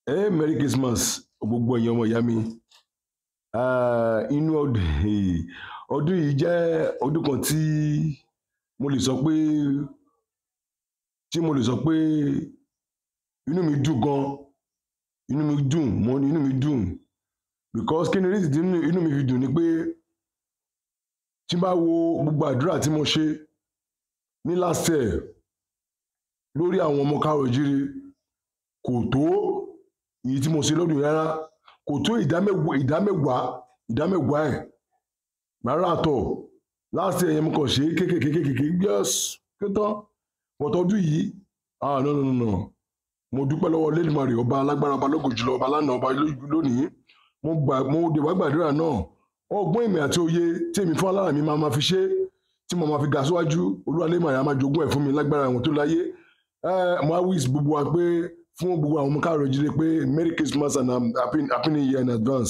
ẹ merry christmas gbogbo ẹ̀yin ọmọ ìyá mi Ah, inú ọdún ọdún yìí jẹ́ ọdún kan tí mo lè sọ pé tí mo lè sọ pé inú mi dùn gan inú mi dùn mo ní inú mi dùn because kí ni reason tí inú inú mi fi dùn ni pé tí n bá wo gbogbo àdúrà tí mo ṣe ní last year lórí àwọn ọmọ káàrọ̀ jíire kò tó èyí tí mo ṣe lọ́dún yìí rárá kò tó ìdámẹ́wàá ìdámẹ́wàá ìdámẹ́wàá ẹ̀ rárá àtọ̀ last year yẹn mo kàn ṣe é kékèké kékèké yes ké tán but ọdún yìí ah no no no no mo dúpẹ́ lọ́wọ́ lẹ́dùnmarè ọba alágbára ọba lógo jùlọ ọba lánàá ọba ló- lónìí mo gbà mo dé wá gbàdúrà náà ọgbọ́n ìmọ̀ àti òye tí èmi fún alára mi máa ma fi ṣe tí mo máa fi ga síwájú olúwalé màá máa jogún ẹ̀ fún mi lágbára àwọn tó láyé ẹ mo á wíṣ gbogbo wa pé fún gbogbo àwọn ọmọ káàrọ̀ jíire pé merry christmas and um, happy, happy new year in advance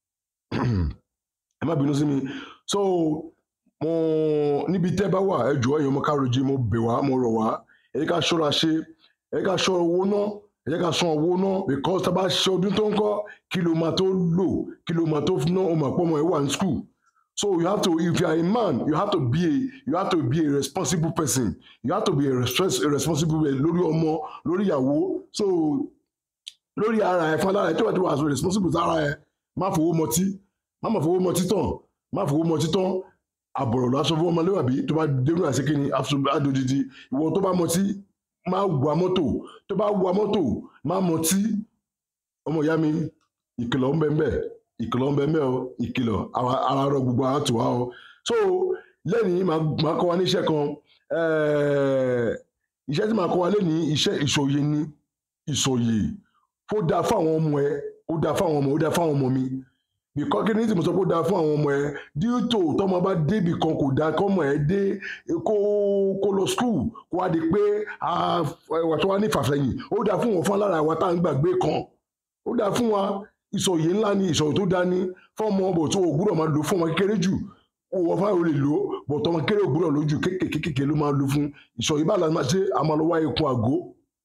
ẹ má bínú sí mi so mo níbi tẹ́ bá wà ẹ jọ̀ọ́ ẹ̀yin ọmọ káàrọ̀ jíire mo bẹ̀ wá mo rọ̀ wá ẹ jẹ́ ká ṣọ́ra ṣe ẹ jẹ́ ká ṣọ́ owó náà ẹ jẹ́ ká san owó náà because tá a bá ṣe ọdún tó ń kọ́ kí ló máa tó lò kí ló máa tó ná ọmọ àpọ́mọ ẹ wà ní school so you have to if you are a man you have to be a you have to be a responsible person you have to be a, respons a responsible person lórí ọmọ lórí ìyàwó so lórí ara ẹ fún alára ẹ tí wàá ti wà so responsible sára ẹ má fowó mọtí má má fowó mọtí tán má fowó mọtí tán àbọ̀rọ̀ lásán fún ọmọléwàbí tó bá dérú àṣekínni àdódìdí ìwọ tó bá mọtí má wa mọ́tò tó bá wa mọ́tò má mọtí ọmọ ìyá mi ìkìlọ̀ ń bẹ ń bẹ ìkìlọ̀ ń bẹ ń bẹ o ìkìlọ̀ ara ara rọ gbogbo ara tù wá o so lẹ́nìí màá màá kọ́ wa ní iṣẹ́ kan eh, iṣẹ́ tí màá kọ́ wa lẹ́nìí iṣẹ́ ìsòye ni ìsòye ó dáa fún àwọn ọmọ ẹ ó dáa fún àwọn ọmọ ó dáa fún àwọn ọmọ mi bìkọ́ kí ni tí mo sọ pé ó dáa fún àwọn ọmọ ẹ díòtò tọmọ bá débì kan kò dáa kọ́mọ ẹ dé kó kó lọ skul kó wá di pé ah, ẹwà tó wá ní ìfàsẹ́yìn ó dáa fún wọn fún alára wa tá à ń gbàgbé kan ó dáa fún wa ìsọ̀yè ńlá ni ìsọ̀yè tó dáa ní fọ́ọ̀mù ọbọ̀ tó o gbúdọ̀ máa lò fún ọmọ kékeré jù wọ́n fáwọn olè lò ó bọ̀ tọmọ kékeré ò gbúdọ̀ lójú kékèké ló máa lò fún ìsọ̀yè bá lànà ṣe àmàlọ́wọ́ ekun àgó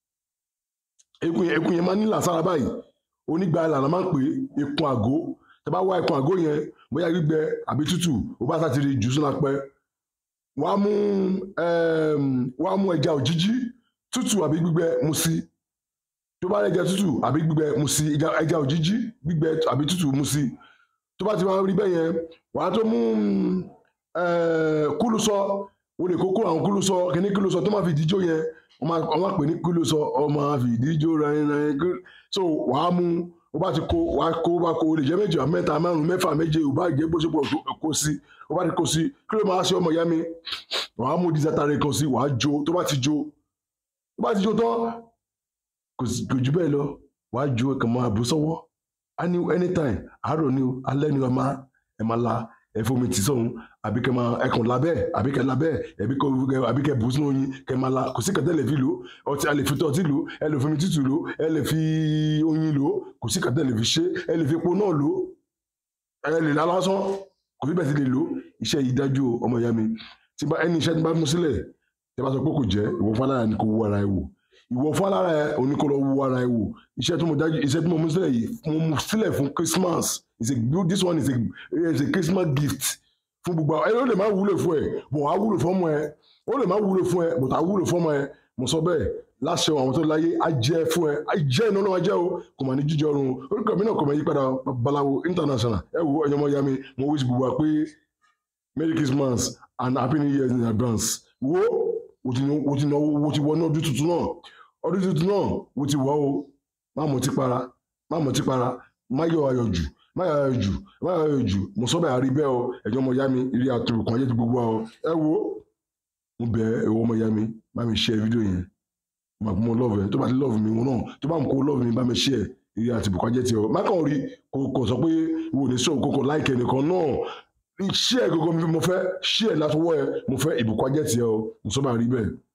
ekun yẹn ekun yẹn máa ń nílà sára báyìí onígbà ìlànà máa ń pè é ekun àgó tẹ bá wá ekun àgó yẹn bóyá gbígbẹ àbí tútù ó bá sátiri jù sínú apẹ wàá mú ẹm, wàá mú ẹja òjijì tútù àbí gbígbẹ mu sí tó bá rẹ ẹja tútù àbí gbígbẹ mu sí ẹja ẹja òjijì gbígbẹ àbí tútù mu sí tó bá ti máa rí bẹ́ẹ̀ yẹn wàá tó mú eh, kúlùsọ o lè kókó àwọn kúlùsọ kíní kúlùsọ tó máa fi díjó yẹn wọ́n máa wọ́n máa pè ní kúlùsọ ọmọ àfi díjó rẹ̀rẹ̀ so wàá mú o bá ti kó wàá kó o bá kó o lè jẹ́ méjì àbí mẹ́ta márùn mẹ́fà méje o bá jẹ́ bó ṣe pọ̀ tó kó sí o bá ti kó sí kí ló máa ṣe ọmọ ìyá mi wàá mú dísátàrẹ kan sí wàá jó tó bá ti jó tó bá ti jó tán kò sí- kò jù bẹ́ẹ̀ lọ wàá jó ẹ̀ kàn máa bù sọ́wọ́ a ní anytime àárọ̀ ni o alẹ́ ni o máa ẹ máa la ẹ fomi tì sọ̀hún àbí kẹ máa ẹkàn labẹ́ àbí kẹ labẹ́ àbí kẹ àbí kẹ bù sínú oyin kẹ máa la kò sí kẹtẹ lè fi lò ọtí a lè fi tọ́tí lò ẹ lè fomi tútù lò ẹ lè fi oyin lò kò sí kẹtẹ lè fi ṣe ẹ lè fi epo náà lò ẹ lè la lásán kò sí bẹ́ẹ̀ ti lè lò iṣẹ́ yìí dájú o, ọmọ ìyá mi tí bá ẹni iṣẹ́ tí bá mú sílẹ̀ tí bá sọ pé kò jẹ́ ìwọ fún alára ni kò wú ara ẹ wò ìwọ fún alára ẹ òní kò lọ wú ara ẹ wò iṣẹ́ tí mo dájú iṣẹ́ tí mo mú sílẹ̀ yìí mo mú sílẹ̀ fún Christmas is a this one is a is a Christmas gift fún gbogbo àwọn ẹ ó lè má wúlò fún ẹ bọ̀ á wúlò fún ọmọ ẹ ó lè má wúlò fún ẹ bọ̀ á wúlò fún ọmọ ẹ mo sọ bẹ́ẹ̀ láṣẹ àwọn tó láyé á jẹ́ fún ẹ á jẹ́ iná náà á jẹ́ o kò mà ní jíjẹ ọrùn orúkọ mi náà kò mà yí padà babaláwo international ẹ wo ẹyọmọ ya mi mo wíṣ gbogbo wa pé merry christmas and happy new year in advance wo o ti o ti náwó o ti wọ ní ọdún tuntun náà ọdún tuntun náà o ti wọ o má mọ̀ tí para má mọ̀ tí para má yọ ayọ̀ jù má yọ ayọ̀ jù má yọ ayọ̀ jù mo sọ bẹ́ẹ̀ àrí bẹ́ẹ̀ o ẹ̀jọ̀ ọmọ ya mi ìrí àtòrùkàn ayé ti gbogbo wa o ẹ wo mo bẹ̀ ẹ wo ọmọ ya mi bá mi share fídíò yẹn màá kó mo love ẹ tó bá ti love mi wọn náà tó bá ń kó love mi bá mi share ìrí àtòrùkàn ayé ti ọ má kàn rí kò kò sọ pé wo ní sọ kókò láìkẹ nìkan náà share gbogbo mi mo fẹ́ share látọwọ́ ẹ mo fẹ́ ìbùkún ajẹ́ tiẹ̀ o mo sọ bá rí bẹ́ẹ̀